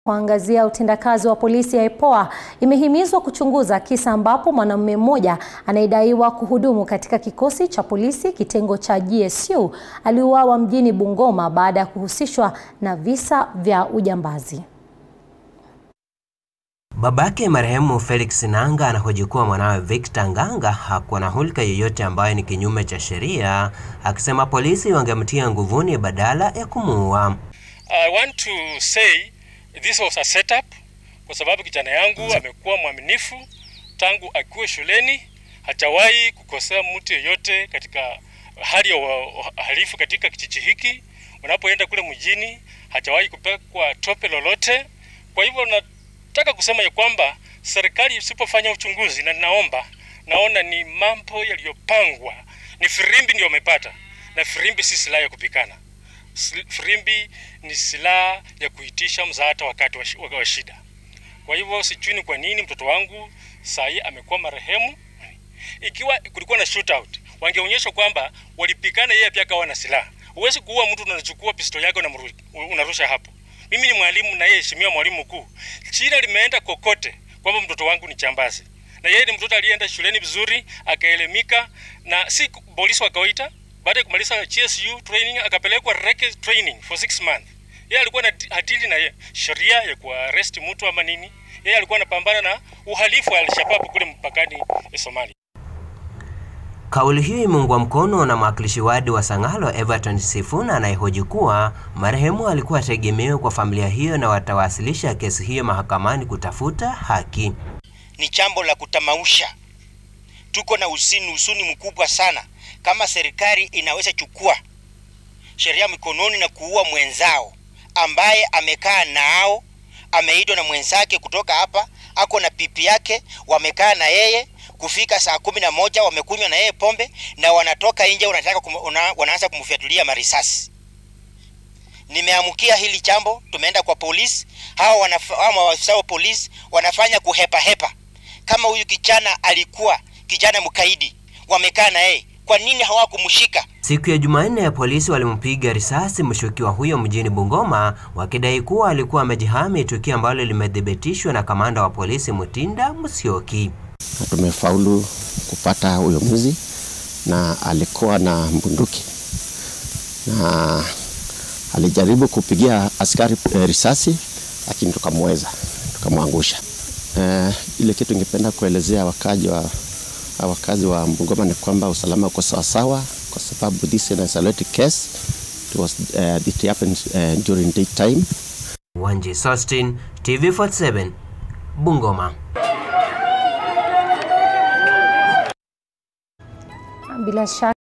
kuangazia utendakazi wa polisi ya IPOA imehimizwa kuchunguza kisa ambapo mwanamume mmoja anayedaiwa kuhudumu katika kikosi cha polisi kitengo cha GSU aliuawa mjini Bungoma baada ya kuhusishwa na visa vya ujambazi. Babake marehemu Felix Nanga anahoji kuwa mwanawe Victor Nganga hakuwa na hulka yoyote ambayo ni kinyume cha sheria, akisema polisi wangemtia nguvuni badala ya kumuua. I want to say this was a setup kwa sababu kijana yangu amekuwa mwaminifu tangu akiwa shuleni, hajawahi kukosea mtu yeyote katika hali ya uhalifu katika kijiji hiki. Unapoenda kule mjini, hajawahi kupekwa tope lolote. Kwa hivyo nataka kusema ya kwamba serikali isipofanya uchunguzi, na ninaomba, naona ni mambo yaliyopangwa, ni firimbi ndio wamepata, na firimbi si silaha ya kupikana. Firimbi ni silaha ya kuitisha msaada wakati wa, wa, wa shida. Kwa hivyo sijui ni kwa nini mtoto wangu saa hii amekuwa marehemu. Ikiwa kulikuwa na shootout, wangeonyesha kwamba walipikana, yeye pia akawa na silaha. Huwezi kuua mtu unachukua pisto yako na unarusha hapo. Mimi ni mwalimu na yeye heshimiwa mwalimu mkuu. Jina limeenda kokote kwamba mtoto wangu ni chambazi, na yeye ni mtoto alienda shuleni vizuri akaelimika, na si polisi wa kawaida baada ya kumaliza GSU training akapelekwa reke training for six months. Yeye alikuwa na hadili na sheria ya kuarrest mtu ama nini. Yeye alikuwa anapambana na uhalifu wa Al-Shabaab kule mpakani ya Somalia. Kauli hiyo imeungwa mkono na mwakilishi wadi wa Sang'alo Everton Sifuna anayehoji kuwa marehemu alikuwa tegemeo kwa familia hiyo na watawasilisha kesi hiyo mahakamani kutafuta haki. Ni jambo la kutamausha. Tuko na usini usuni mkubwa sana kama serikali inaweza chukua sheria mikononi na kuua mwenzao ambaye amekaa nao, ameitwa na mwenzake kutoka hapa, ako na pipi yake, wamekaa na yeye kufika saa kumi na moja wamekunywa na yeye pombe na wanatoka nje, wanataka kum, una, wanaanza kumfyatulia marisasi. Nimeamkia hili jambo, tumeenda kwa polisi, hawa maafisa wa polisi wanafanya kuhepa hepa. Kama huyu kijana alikuwa kijana mkaidi, wamekaa na yeye kwa nini hawakumshika? Siku ya Jumanne ya polisi walimpiga risasi mshukiwa huyo mjini Bungoma wakidai kuwa alikuwa amejihami, tukio ambalo limethibitishwa na kamanda wa polisi Mutinda Musyoki. Tumefaulu kupata huyo mwizi na alikuwa na bunduki na alijaribu kupigia askari e, risasi lakini tukamweza, tukamwangusha. E, ile kitu ningependa kuelezea wakaji wa wakazi wa Bungoma ni kwamba usalama uko sawasawa, kwa sababu this is an isolated case. It was uh, it happened uh, during daytime. Wanji Sostin, TV47, Bungoma. Bila shaka